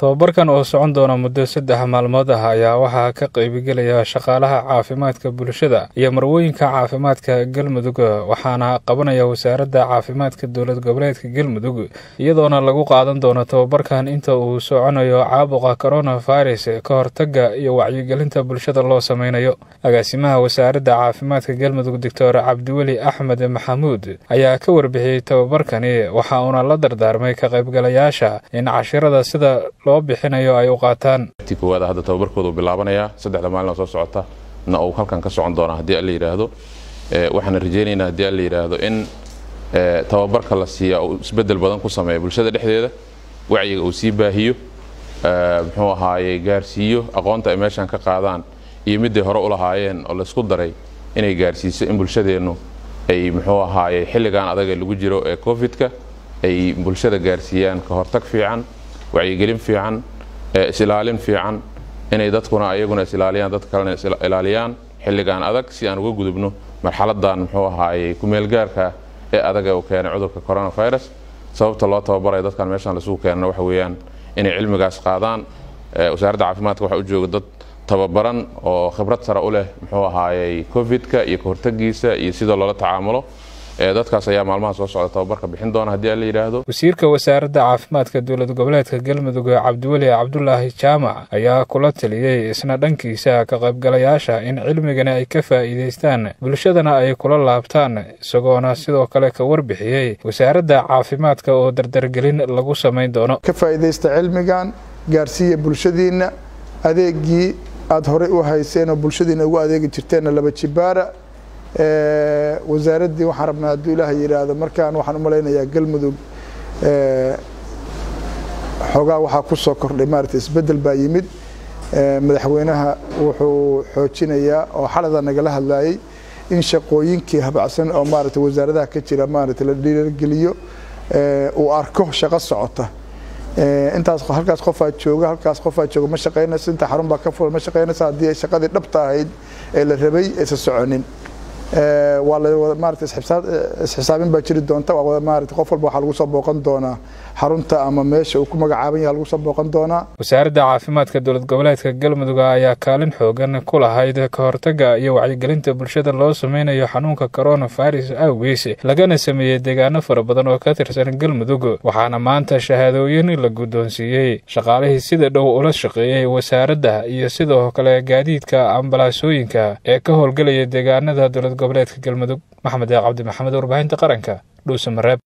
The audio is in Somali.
tobabarkan oo socon doona muddo saddex maalmood ah ayaa waxaa ka qaybigelaya shaqaalaha caafimaadka bulshada iyo marwooyinka caafimaadka galmudug waxaana qabanaya wasaaradda caafimaadka dowlad goboleedka galmudug iyadoona lagu qaadan doono tobabarkan inta uu soconayo caabuqa coronavirus ka hortaga iyo wacyigelinta bulshada loo sameynayo agaasimaha wasaaradda caafimaadka galmudug doctor cabdiweli axmed maxamuud ayaa ka warbixiyey tobabarkani waxa uuna la dardaarmay ka qaybgalayaasha in cashirada sida loo bixinayo ay u qaataan ti koowaad hadda tababarkooda uu bilaabanayaa saddexda maalin oo soo socota na uu halkan ka socon doona haddii alla yidhaahdo waxaana rajaynaynaa haddii alla yidhaahdo in tababarka la siiya uu isbeddel badan ku sameeya bulshada dhexdeeda wacyiga uu sii baahiyo muxuu ahaaye gaarsiiyo aqoonta ay meeshan ka qaadaan iyo midday hore u lahaayeen oo laysku daray inay gaarsiiso in bulshadeennu ay muxuu ahaaye xilligan adaga lagu jiro ee covid-ka ay bulshada gaarsiiyaan ka hortag fiican wacyigelin fiican is-ilaalin fiican inay dadkuna ayaguna is-ilaaliyaan dadka kalena is-ilaaliyaan xilligan adag si aan uga gudubno marxaladan muxuu ahaaye kumeelgaarka ee adag ee uu keenay cudurka coronavirus sababta loo tababarayo dadkan meeshaan laisugu keenana waxa weeyaan inay cilmigaas qaadaan wasaaradda caafimaadka waxaa u jooga dad tababaran oo khibrad sare u leh muxuu ahaayey covid-ka iyo kahortagiisa iyo sida loola tacaamulo dadkaas ayaa maalmaha soo socda tababarka bixin doona haddii aan la yidhaahdo wasiirka wasaaradda caafimaadka dowlad goboleedka galmudug cabdiweli cabdulaahi jaamac ayaa kula taliyey isna dhankiisa ka qaybgalayaasha in cilmigani ay ka faa'iidaystaan bulshadana ay kula laabtaan isagoona sidoo kale ka warbixiyey wasaaradda caafimaadka oo dardargelin lagu samayn doono ka faa'iidaysta cilmigan gaarsiiya bulshadiinna adeegii aada horey u hayseen oo bulshadiina ugu adeegi jirteenna laba jibaara wasaaraddii waxaan rabnaa hadduu ilaaha yidhaahdo markaan waxaan u malaynayaa galmudug xoogaa waxaa ku soo kordhay maarata isbeddel baa yimid madaxweynaha wuxuu xoojinayaa oo xalada nagala hadlayay in shaqooyinkii habacsan oo maarata wasaaradaha ka jira maarata la dhiirageliyo uu arko shaqo socota intaas halkaas qofaa jooga halkaas qofaa jooga ma shaqaynayso inta xarun baa ka fulan ma shaqaynayso haddii ay shaqadii dhabta ahayd ee la rabay aysan soconin waa la maarata isxisaabin baa jiri doonta maarata qof walba waxaa lagu soo booqan doonaa xarunta ama meesha uu ku magacaaban yahay lagu soo booqan doonaa wasaaradda caafimaadka dowlad goboleedka galmudug ayaa kaalin xoogan ku lahayd ka hortaga iyo wacyigelinta bulshada loo sameynayo xanuunka coronavirus awgees lagana sameeyey deegaano fara badan oo ka tirsan galmudug waxaana maanta shahaadooyin la guddoonsiiyey shaqaalihii sida dhow ula shaqeeyey wasaaradda iyo sidoo kale gaadiidka ambalaasooyinka ee ka howlgelaya deegaanada dowlad goboleedka galmudug maxamed cabdi maxamed warbaahinta qaranka dhuusamareeb